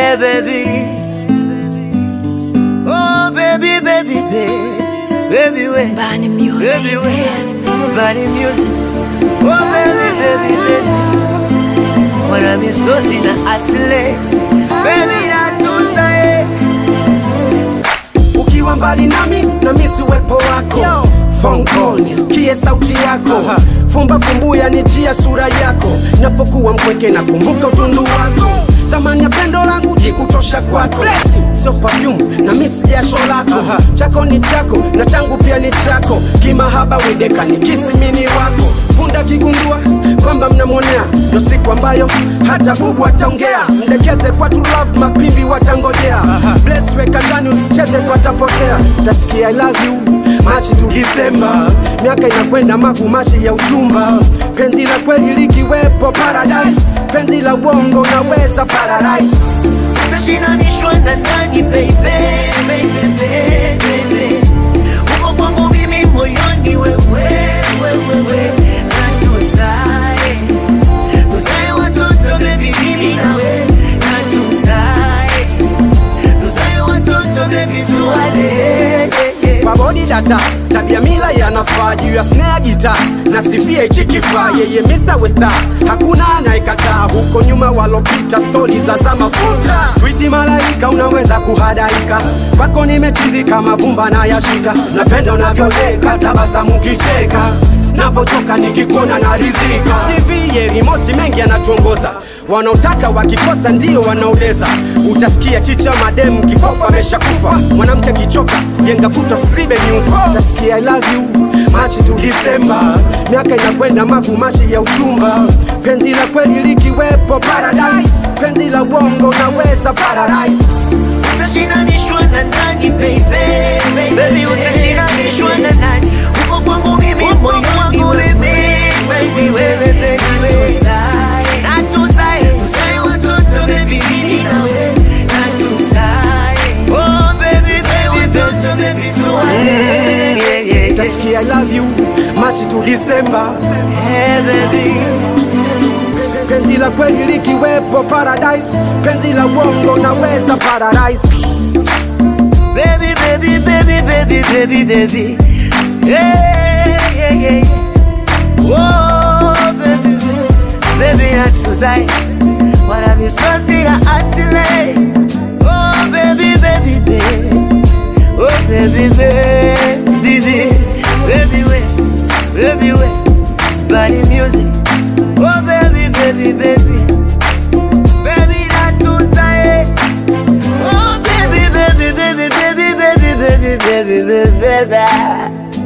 Hey baby Oh baby baby baby Baby we Bani music. Baby we Body music Oh baby baby baby Wana misosi na asile Baby natusa eh ukiwa mbali nami na misi uwepo wako phone call nisikie sauti yako fumba fumbuya nijia sura yako napokuwa mpweke na kumbuka utundu wako thamani ya pendo langu jikutosha kwako sio perfume na misi jasho lako chako ni chako na changu pia ni chako kimahaba wedeka ni kisimini wako punda kigundua kwamba mnamwonea ndo siku ambayo hata bubu ataongea mdekeze kwa true love mapimbi watangojea bless weka ndani usicheze patapotea tasikia I love you machi tu Disemba miaka inakwenda magumashi ya uchumba penzi la kweli likiwepo paradise penzi la uongo naweza paradise Utashinanishwa na nani baby baby baby baby Uko kwangu mimi moyoni wewe wewe wewe na tuzae tuzae watoto baby mimi nawe na tuzae tuzae watoto baby tuwale pabodi data tabia mila yanafaa juu ya snare gita na sifia ichi kifaa yeye Mr. Westa hakuna anayekataa huko nyuma walopita stori za za mafuta switi malaika unaweza kuhadaika kwako nimechizika mavumba na yashika napenda unavyoleka tabasamu kicheka napochoka nikikuona na rizika tv ye rimoti mengi yanatuongoza wanaotaka wakikosa ndio wanaodeza utasikia ticha mademu kipofu ameshakufa mwanamke kichoka jenga kuta sibe nyufa utasikia I love you machi tu Disemba miaka inakwenda magumashi ya uchumba penzi la kweli likiwepo paradise penzi la uongo naweza paradise Utashinanishwa na nani baby baby utashinanishwa na nani uko kwangu mimi moyoni wewe baby wewe baby tuzae na tuzae tuzae watoto baby mimi nawe na tuzae oh baby baby watoto baby tuwale yeah yeah utasikia I love you machi tu Disemba hey baby penzi la kweli likiwepo paradise penzi la uongo naweza paradise baby, baby, baby, baby, baby, baby. Yeah, yeah, yeah, yeah. Whoa, baby, baby, baby, that's Suzai. What I'm so still atile. Oh, baby, baby, baby. Oh, baby, baby, baby, baby, wait, baby, wait. Body music. Oh, baby, baby, baby. Baby, that's Suzai. Oh baby, baby, baby, baby, baby, baby, baby, baby, baby.